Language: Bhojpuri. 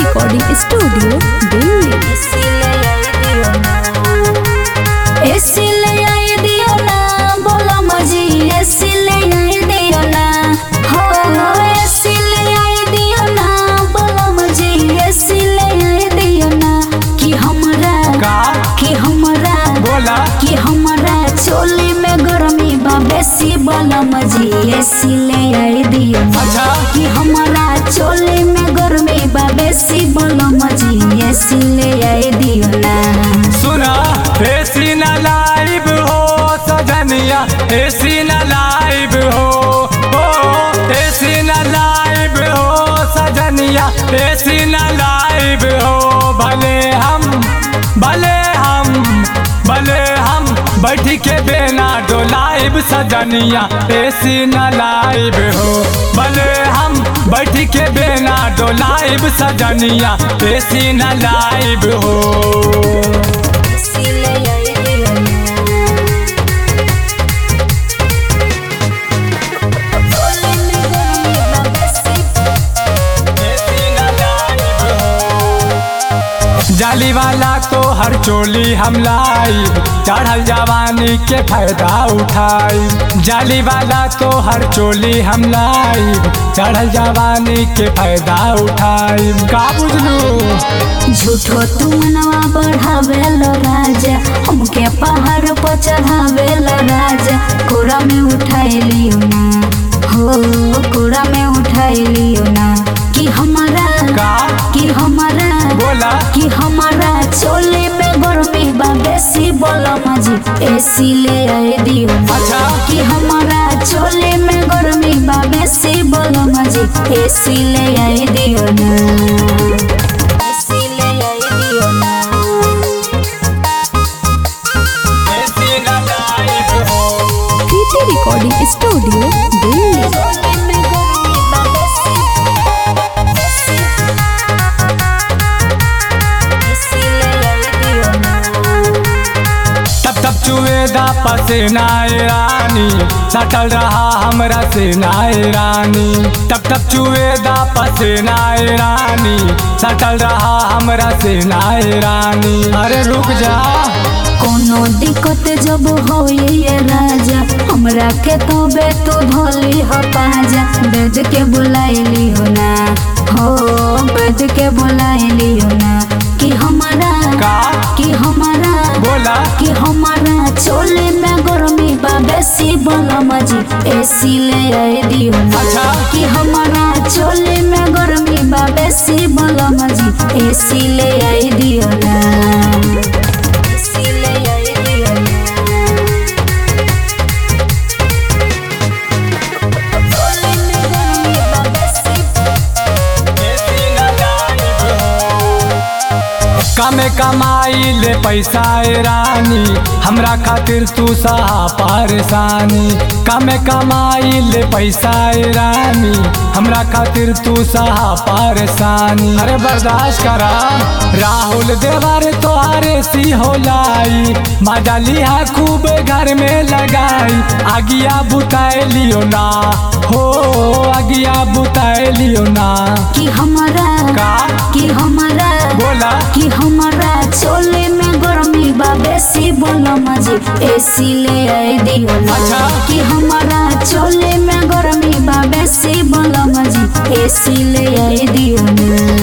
रिकॉर्डिंग स्टूडियो दिल्ली एसी ले आई दियो ना बोला मजी एसी ले आई दियो ना हो एसी ले आई दियो ना बोला मजी एसी ले आई दियो ना कि हमरा का कि हमरा बोला कि हमरा चोली में गर्मी बा बेसी बोला मजी एसी ले आई दियो ना अच्छा कि हमरा चोली में गर्मी बा बेसी बोला मजी एसी ले आई दियो ना सुना एसी न लाइव हो सजनिया एसी न लाइव हो ओ एसी न लाइव हो सजनिया एसी न लाइव हो भले हम भले हम भले हम बैठ के बेना डोलाइब सजनिया एसी न लाइव हो भले हम बैठ के बेना डोलाइब सजनिया एसी न लाइव हो जाली वाला तो हर चोली हम लाई चढ़ल जवानी के फायदा उठाई जाली वाला तो हर चोली हम लाई चढ़ल जवानी के फायदा उठाई का बुझलू झूठो तू मनवा बढ़ावेल राजा हमके पहाड़ पर चढ़ावेल राजा कोरा में उठाई लियो ना हो कोरा में उठाई लियो ना कि हमारा का कि हमारा बोला कि हमारा चोले में गर्मी बा बेसी बोला मजी एसी ले आए दियो ना। अच्छा। कि हमारा चोले में गर्मी बा बेसी बोला मजी एसी ले आए दियो ना एसी ले आए दियो ना कृति रिकॉर्डिंग स्टूडियो दिल्ली चोले में गर्मी बा बेसी एसी एसी ले आए दियो ना तब तब चुएदा पसीना ए रानी सटल रहा हमरा सेना ए रानी तब तब चुएदा पसीना ए रानी सटल रहा हमरा सेना ए रानी अरे रुक जा कोनो दिक्कत जब हो ये राजा हमरा के तो बे तू धोली हो पाजा बेद के बुलाइली हो ना हो बेद के बुलाइली हो ना कि हमारा का कि हमारा बोला कि हमारा चोले में गर्मी बा बेसी बोला मजी एसी ले आए दियो ना अच्छा। कि हमारा चोले में गर्मी बा बेसी बोला मजी एसी ले आए दियो ना एसी ले आए दियो ना चोले में गर्मी बा बेसी कमे कमाई ले पैसा ए रानी हमरा खातिर तू सहा परेशानी कमे कमाई ले पैसा ए रानी हमरा खातिर तू सहा परेशानी अरे बर्दाश्त करा राहुल देवर तोहारे सी हो लाई मजा लिया खूब घर में लगाई आगिया बुताए लियो ना हो आगिया बुताए लियो ना कि हमारा का कि हमारा बोला कि हमारा चोले में गर्मी बा बेसी बोला मजी एसी ले आए दियो ना अच्छा। कि हमारा चोले में गर्मी बा बेसी बोला मजी एसी ले आए दियो ना